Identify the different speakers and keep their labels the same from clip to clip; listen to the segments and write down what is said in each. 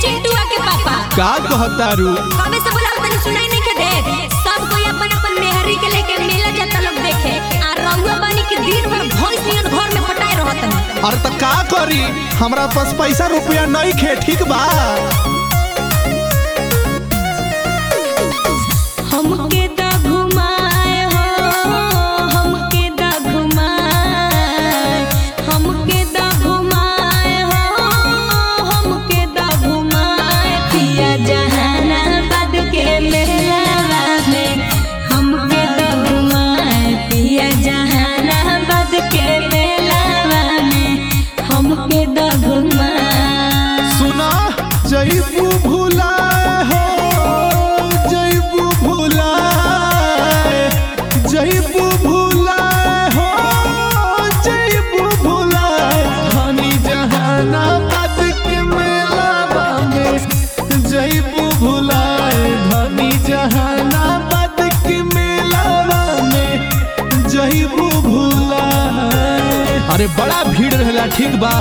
Speaker 1: चिंटुआ के पापा
Speaker 2: का कहतारू
Speaker 1: कबे से बोला तनी सुनाई नहीं के दे सब कोई अपन अपन मेहरी के लेके मेला जाता लोग देखे आ रउआ बानी के दिन भर भैंस नियन घर में पटाए रहत
Speaker 2: अरे त का करी हमरा पास पैसा रुपया नहीं खे ठीक बा
Speaker 1: हमके दा घुमाए हो हमके दा घुमाए हमके दा घुमाए हो हमके दा घुमाए पिया जहानाबाद के मेला में हमके दा घुमाए पिया जहानाबाद के मेला में हमके दा घुमाए
Speaker 2: सुना जईबू भुलाए हो जईबू भुलाए जईबू भुलाए हो जईबू भुलाए धनी जहानाबाद के मेला में जईबू भुलाए धनी जहानाबाद के मेला में जईबू भुलाए अरे बड़ा भीड़ रहेला ठीक बा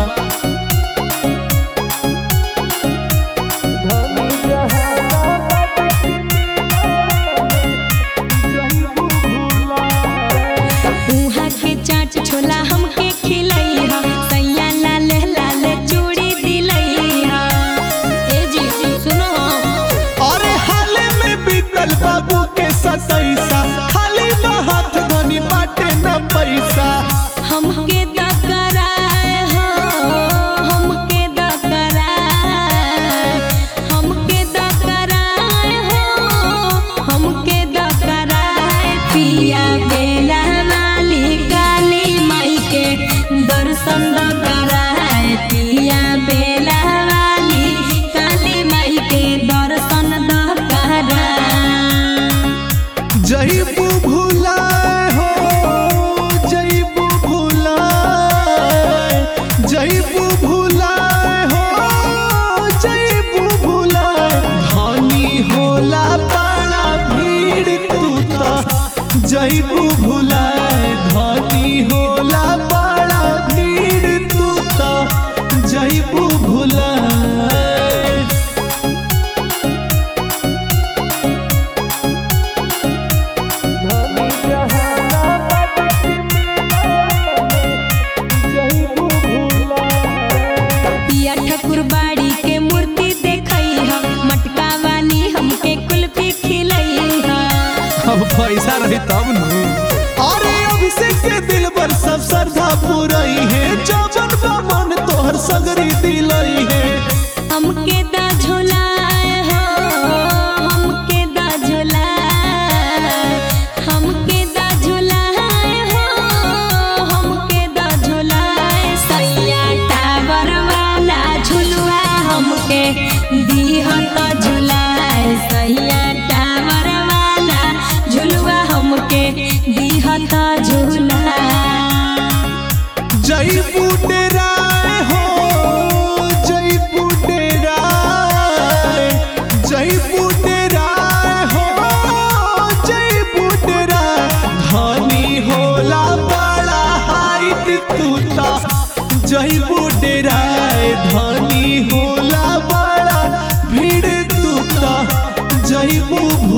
Speaker 1: उहाँ के चाट छोला हमके खिलई हा सैया लाले लाले चूड़ी दिलई हा ए जी सुनो
Speaker 2: अरे हाले में बीतल बाबू के सतैसा खाली हाथ धनी बाटे न पैसा
Speaker 1: हमके दा कराए हो हमके दा कराए हमके दा कराए हो हमके दा कराए पिया बेला वाली काली माई के दर्शन दा कराए पिया बेला वाली काली माई के दर्शन दा कराए
Speaker 2: जईबू भुलाए हो जईबू भुलाए जईबू भुलाए हो जईबू भुलाए धनी होला बड़ा भीड़ तू तो जईबू भुलाए धनी होला बड़ा भीड़ तू तो जईबू भुलाए
Speaker 1: पिया ठाकुर बाड़ी के मूर्ति देखई हा मटका वाली हमके कुल्फी खिलई हा
Speaker 2: अब पैसा रही तब न अरे अभिषेक के दिल पर सब श्रद्धा पूरई है जौवन बामन तोहर सगरी दिलई है
Speaker 1: हमके दा झोलाए हो हमके दा झोलाए हमके दा झोलाए हो हमके दा झोलाए सैया टावर वाला झुलुआ हमके दीहत झुलाए सैया टावर वाला झुलुआ हमके दीहत झुलाए
Speaker 2: जई बुटेराय हो जई बुटेराय जई बुटेराय हो जई बुटेराय धनी होला बड़ा हाइट तू ता जई बुटेराय धनी होला बड़ा भीड़ तू ता जई बु